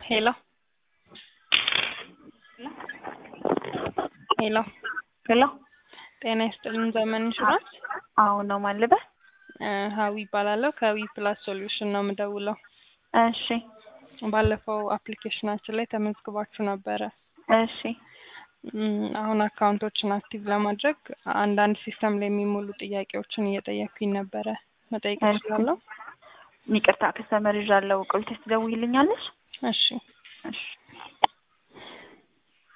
ሄሎ ሄሎ ሄሎ ጤና ይስጥልን ዘመን ኢንሹራንስ አሁን ነው ማልበህ? እ ሀዊ ይባላለሁ ከዊ ፕላስ ሶሉሽን ነው የምደውለው። እሺ ባለፈው አፕሊኬሽናችን ላይ ተመዝግባችሁ ነበረ። እሺ እም፣ አሁን አካውንቶችን አክቲቭ ለማድረግ አንዳንድ ሲስተም ላይ የሚሞሉ ጥያቄዎችን እየጠየኩኝ ነበረ። መጠየቅ እሺ። እችላለሁ? ይቅርታ ከስተመር ይዣለሁ። ቆይተሽ ትደውይልኛለሽ? እሺ እሺ